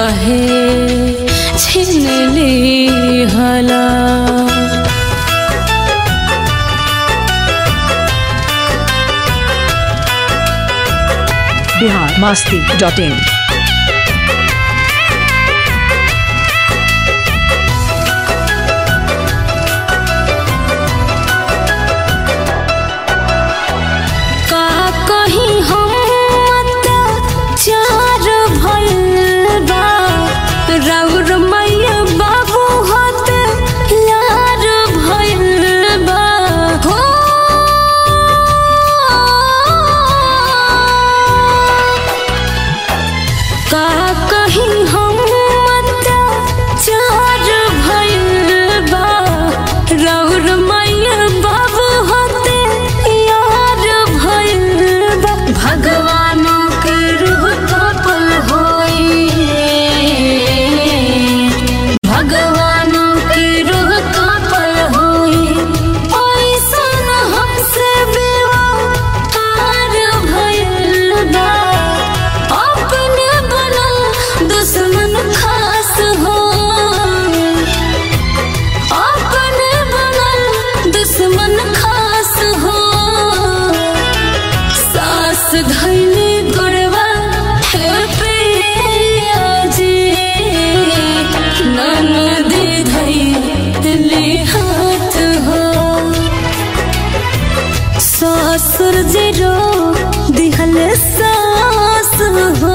काहे छीन ली हला बिहार मस्ती डॉट इन का कहीं हम अत्याचार भइल बा राउर मैया बाबू हत यार भइल बा हो का कहीं हम अत्याचार भइल बा राउर मैया बाबू हते यार भइल बा भगवानों के रूह कपल होई भगवानों के रूह कपल होई ऐसन हमसे व्यवहार भइल बा अपने बनल दुश्मन खास हो अपने बनल दुश्मन खास हो सास धैली गुड़वा है प्रिया जी ननदी धैली हाथ हो ससुर जी रो दिहल सास हो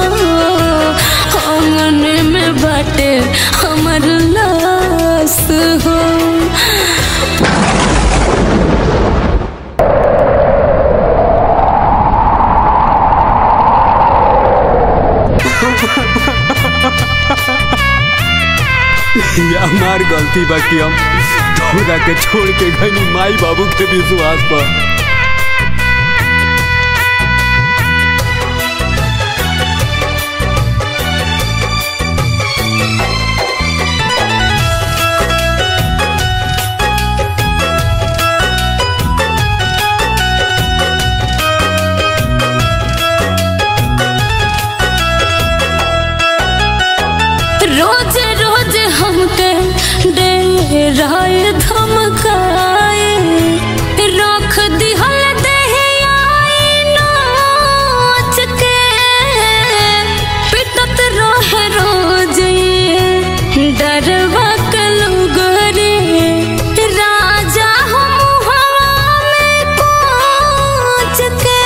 आंगन में बाटे हमर लाश हो ये हमार गलती बा कि हम तोरा के छोड़ के गनी माई बाबू के विश्वास पर रोज रोज हमके डेराय धमकाए रख दिहल दहियाई नाच के पिटत रहे रोज ये डरवा के लुगरे राजा हम हवा में कोच के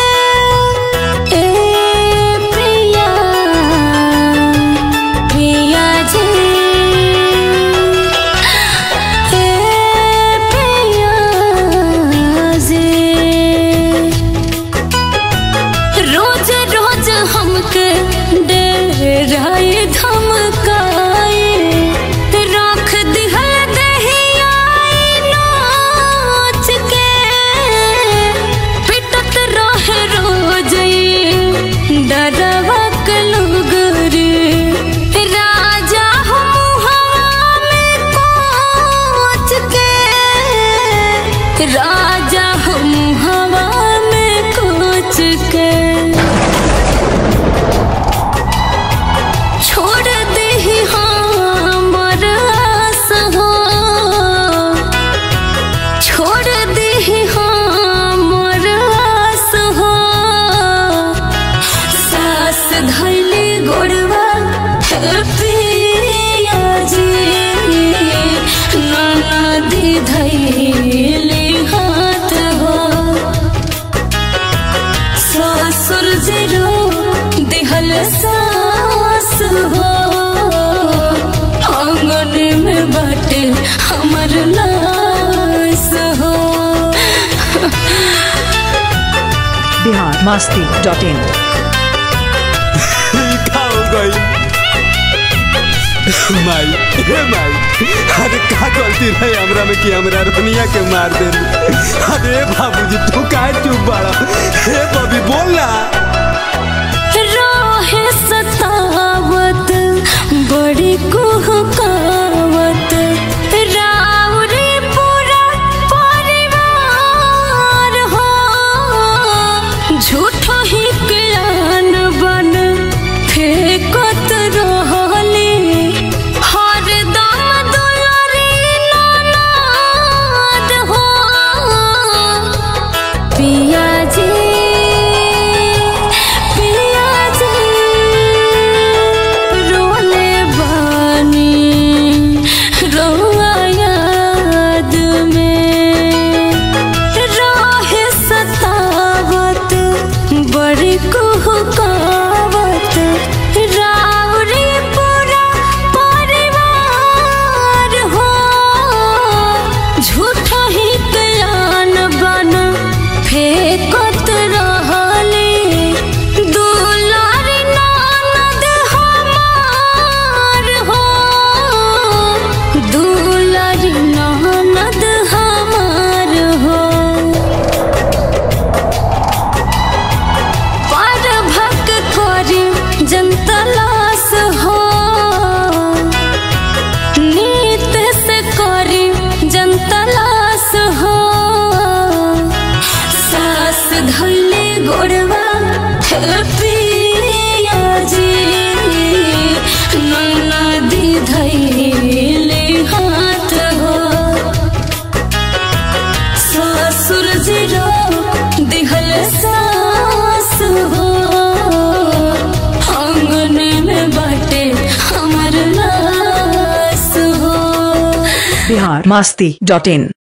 ए प्रिया प्रिया जी ए प्रिया जी रोज रोज हमके डेराए धमकाए रख दिहल दहियाई नाच के पिटत रहे रोज ये डरवा के लुगरे राजा हम हवा में कोच के राजा हम हवा में कोच के छोड़ दे हमर आस हो छोड़ दे हमर आस हो सास धैली गोड़वा है पिया जी नदी धैली हाथ हो ससुर जरो दिहल सास हो आंगन में बाटे हमर लाश हो बिहार मस्ती डॉट इन का हो गई माई हे माई अरे का गलती रहे हमरा में कि हमरा रनिया के मार दे अरे बाबूजी तू काहे चुप बाड़ा हे बबी बोल ना रोहे सतावत बड़ी कुहकावत राउरी पूरा परिवार हो झूठो ही ज्ञान बन फेंकत रहल बिहार मस्ती डॉट इन